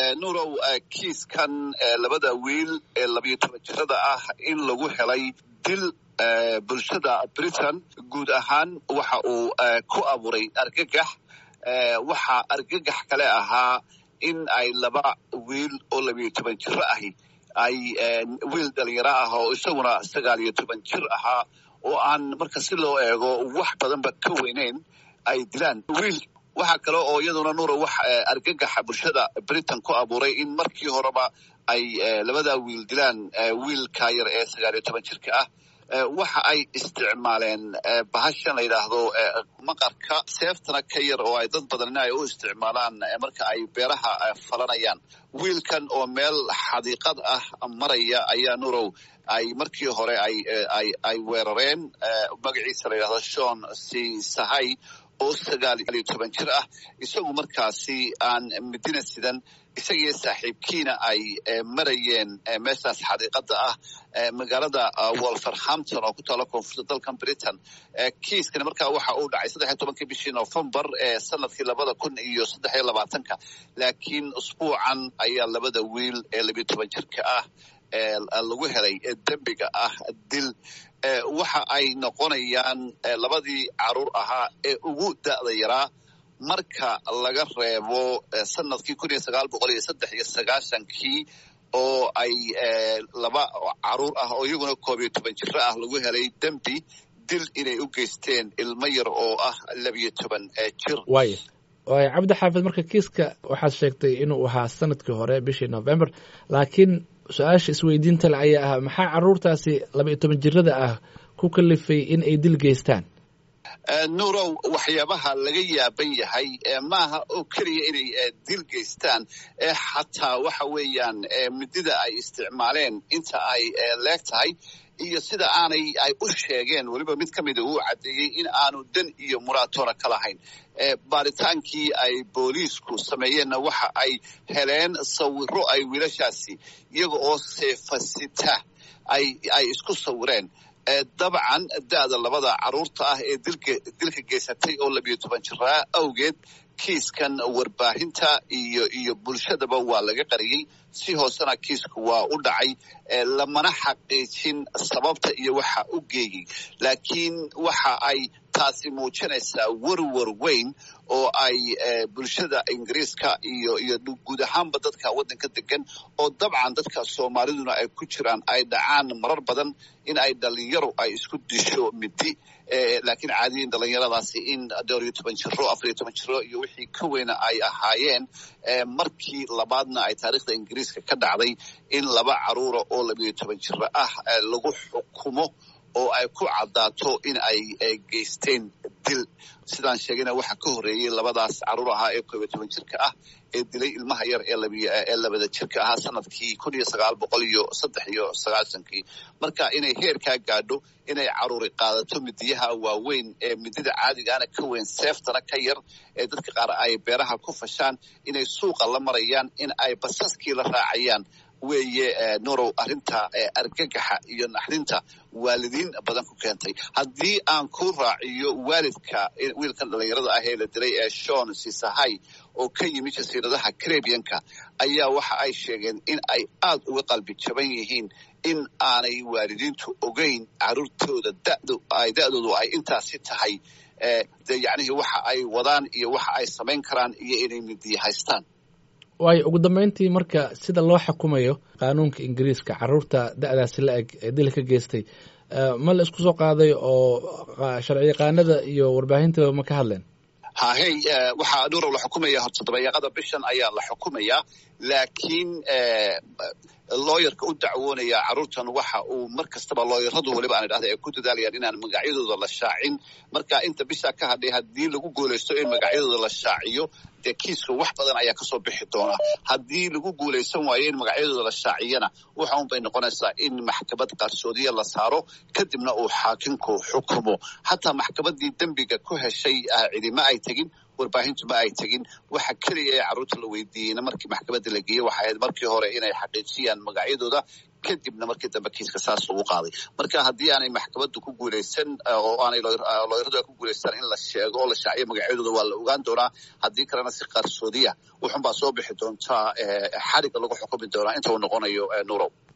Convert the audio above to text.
nuurow kiiskan labada wiil ee labiyo toban jirada ah in lagu helay dil bulshada britain guud ahaan waxa uu ku abuuray argagax waxaa argagax kale ahaa in ay laba wiil oo labiyo toban jiro ahi ay wiil dhalinyaro ah oo isaguna sagaal iyo toban jir ahaa oo aan marka si loo eego wax badanba ka weyneyn ay dilaan wiil waxaa kale oo iyaduna nuuro wax argagaxa bulshada britain ku abuuray in markii horeba ay labada wiil dilaan wiilka yar ee sagaal iyo toban jirka ah waxa ay isticmaaleen bahashan la yidhaahdo maqarka seeftana ka yar oo ay dad badanina ay u isticmaalaan marka ay beeraha falanayaan wiilkan oo meel xadiiqad ah maraya ayaa nurow ay markii hore ay weerareen magaciisa la yidhahdo shon c sahay oo sagaal iyo toban jir ah isagu markaasi aan midina sidan isagiyo saaxiibkiina ay marayeen meeshaas xadiiqada ah magaalada wolverhampton oo ku taalo koonfurta dalkan britain kiiskani markaa waxa uu dhacay saddex iyo tobankii bishii novembar ee sanadkii labada kun iyo saddex iyo labaatanka laakiin usbuucan ayaa labada wiil ee labiyo toban jirka ah lagu helay dembiga ah dil waxa ay noqonayaan labadii caruur ahaa ee ugu da'da yaraa marka laga reebo sanadkii kun iyo sagaal boqol iyo saddex iyo sagaashankii oo ay laba caruur ah oo iyaguna koob iyo toban jiro ah lagu helay dembi dil inay u geysteen ilmo yar oo ah labiyo toban jir waaya waaya cabdi xaafid marka kiiska waxaad sheegtay inuu ahaa sanadkii hore bishii november laakiin su-aasha isweydiinta le ayaa ah maxaa caruurtaasi laba iyo toban jirada ah ku kalifay in ay dil geystaan nuurow waxyaabaha laga yaaban yahay maaha oo keliya inay dil geystaan xataa waxa weeyaan midida ay isticmaaleen inta ay leeg tahay iyo sida aanay ay u sheegeen weliba mid ka mida uu caddeeyey in aanu dan iyo muraatoona ka lahayn baaritaankii ay booliisku sameeyeenna waxa ay heleen sawiro ay wiilashaasi iyaga oo seefasita ay isku sawireen dabcan da'da labada caruurta ah ee dilka geysatay oo labiyo toban jiraa awgeed kiiskan warbaahinta iyo iyo bulshadaba waa laga qariyey si hoosena kiisku waa u dhacay lamana xaqiijin sababta iyo waxa u geeyey laakiin waxa ay taasi muujinaysaa werwer weyn oo ay bulshada ingiriiska iyo iyo guud ahaanba dadka waddanka degan oo dabcan dadka soomaaliduna ay ku jiraan ay dhacaan marar badan in ay dhalinyaro ay isku disho midi laakiin caadiyin dhalinyaradaasi in dhowr iyo toban jiro afar iyo toban jiro iyo wixii ka weyna ay ahaayeen markii labaadna ay taariikhda ingiriiska ka dhacday in laba caruura oo labiyo toban jiro ah lagu xukumo oo ay ku caddaato in ay geysteen dil sidaan sheegayna waxaa ka horreeyey labadaas caruur ahaa ee koob iyo toban jirka ah ee dilay ilmaha yar ee labada jirka ahaa sanadkii kun iyo sagaal boqol iyo saddex iyo sagaashankii marka inay heerkaa gaadho inay caruuri qaadato midiyaha waaweyn ee midida caadigaana ka weyn seeftana ka yar ee dadka qaar ay beeraha ku fashaan inay suuqa la marayaan in ay basaskii la raacayaan weeye nurow arrinta argagaxa iyo naxdinta waalidiin badan ku keentay haddii aan ku raaciyo waalidka wiilkan dhalinyarada ah ee la dilay ee shon sisahay oo ka yimi jasiiradaha carabianka ayaa waxa ay sheegeen in ay aad uga qalbi jaban yihiin in aanay waalidiintu ogeyn caruurtooda da'doodu ay intaasi tahay de yacnihii waxa ay wadaan iyo waxa ay samayn karaan iyo inay midiya haystaan waayo ugu dambeyntii marka sida loo xukumayo qaanuunka ingiriiska caruurta da'daasi la eg ee dil ka geystay ma la isku soo qaaday oo sharci yaqaanada iyo warbaahintaba ma ka hadleen hahey waxaa nuurow la xukumaya horta dabayaaqada bishan ayaa la xukumayaa laakiin looyarka u dacwoonaya caruurtan waxa uu mar kastaba looyaradu weliba aan idhahda ay ku dadaalayaan inaan magacyadooda la shaacin marka inta bishaa ka hadhay haddii lagu guulaysto in magacyadooda la shaaciyo dee kiiska wax badan ayaa kasoo bixi doona haddii lagu guulaysan waayo in magacyadooda la shaaciyana waxa un bay noqonaysaa in maxkamad qarsoodiya la saaro kadibna uu xaakinku xukumo xataa maxkamadii dembiga ku heshay cidima ay tegin warbaahintu ma ay tegin waxa keliya ee carruurta la weydiiyeyna markii maxkamadda la geeyey waxay ahayd markii hore inay xaqiijiyaan magacyadooda kadibna markii dambe kiiska saas lagu qaaday marka haddii aanay maxkamaddu ku guulaysan oo aanay looyradu ku guulaystaan in la sheego oo la shaaciyo magacyadooda waa la ogaan doonaa haddii kalena si qarsoodiya wuxun baa soo bixi doontaa xadhigga lagu xukumi doonaa inta uu noqonayo nurow